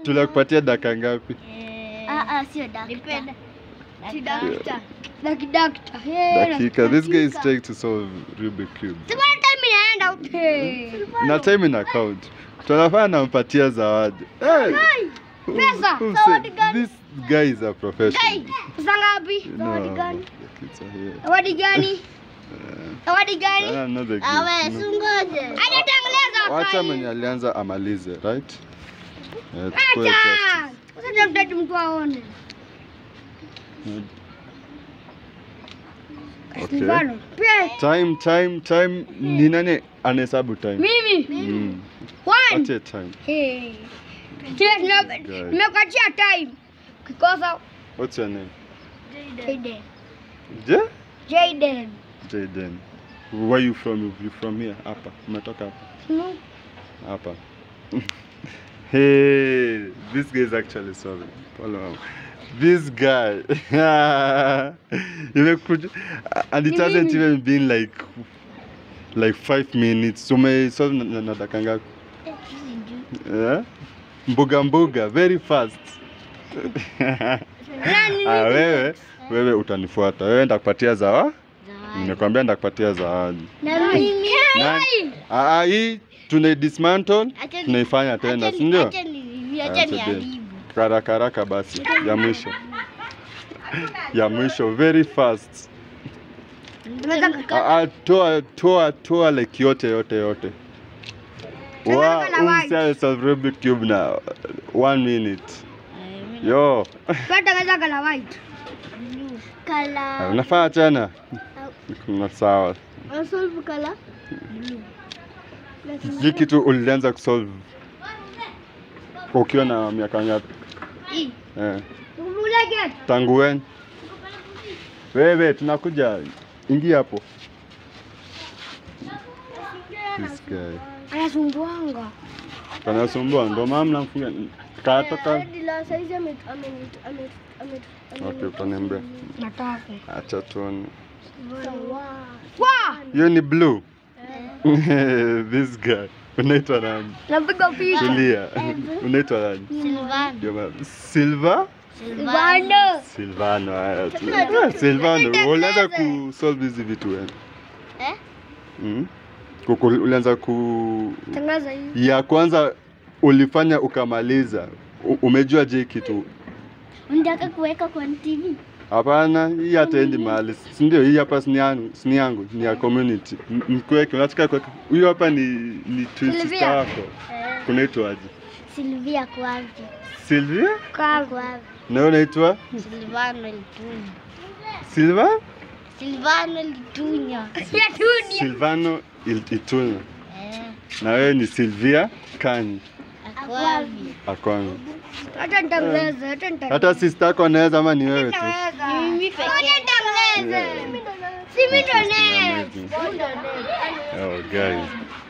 tunakupatia dakika ngapi? Ah, ah, sio dakika. Si dakika. Dakidakta. Hey, Dakika. This guy is trying to solve Rubik cube. Sibona time inaenda. Hey. Na time ina count. Tunafaa nampatia zawadi. Hey! Who- Pesa, who zawadi said- gani? This guy is a professional. Pesa ngapi? No, Zawadi gani? the kids are here. Zawadi gani? Uh, Zawadi I gani? don't know the gift. Awe, No. sungoje. Anatangaza Wacha kai. mwenye alianza amalize, right? Eh, tukue justice. Acha. Sasa mtatu mtu aone. Okay. Mfano. Pia Time, time, time. Ni nani anahesabu time? mimi. Mm. One. Ache time. Hey. Kile nime- Guy. nimekuachia time. Kikosa What's your name? Jaden. Je? Jaden. Jaden. Where you from? You from here? Hapa. Umetoka hapa? Hmm. Hapa. hey, this guy is actually solving. Follow him. This guy. Imekuja and it Ni hasn't mimi. even been like like five minutes. Umesolve na, na, na dakika ngapi? Yeah? Mbuga mbuga, very fast. ah, wewe wewe utanifuata. Wewe ndakupatia zawa. Nimekwambia ndakupatia zawadi. Na mimi. Nani? Ah, ah, hii tuna dismantle Acha- tunaifanya tena, acha si ni- ndio? acha ni- Ah, acha today. niharibu. Haraka haraka basi, ya mwisho ya mwisho, very fast. Ah, ah, toa toa toa like yote yote yote. Wow, Nataka na white. umsia solve Rubik cube na one minute. Yo, Tunatangaza kala white. Kala. unafanya tena? Na sawa. Unsolve kala? Hii kitu ulianza kusolve ukiwa na miaka ngapi? Hii. Eh. Umulege. Tangu when? Wewe tunakuja. Ingia hapo. This guy. Anasumbuanga. Kanasumbua ndo mama mnamfunga. Katoka. Hadi la saizi ame- ame- ame- ame- ame- Okay, utaniambia. Nataka. Acha tuone. Sawa. Wa! Hiyo ni blue. This guy. Unaitwa nani? Napiga picha. Tulia. Unaitwa nani? Silvano. Ndio mama. Silva? Bando. Silvano. haya tu. Ah, Silvano, ulianza kusolve hizi vitu wewe. Eh? Mm. Kuku- Ulianza ku Tangaza hii. ya kwanza ulifanya ukamaliza. U- Umejua je kitu? Unataka kuweka kwa TV? Hapana, hii hataendi mahali, si ndio? Hii hapa si ni yangu, si ni yangu, ni ya community. M- Mkweke, unataka kuweka. Huyu hapa ni ni twin Sylvia. sister wako. Eh, Kunaitwaje? Silvia kwaje? Sylvia? Kwa Kwaje? Na wewe unaitwa Silvano Litunya. Silva? Silvano Litunya. ya dunia. Silvano Il- Ituna. Eh, Na wewe ni Sylvia Kani akwabi. Akwanza. Hata nitangaza, hata nitangaza. Hata sister yako anaweza ama ni wewe tu? Nitangaza. Mimi pekee. Hata nitangaza. Yeah. Si mimi ndo Interesting, naye. amazing. Oh, guys.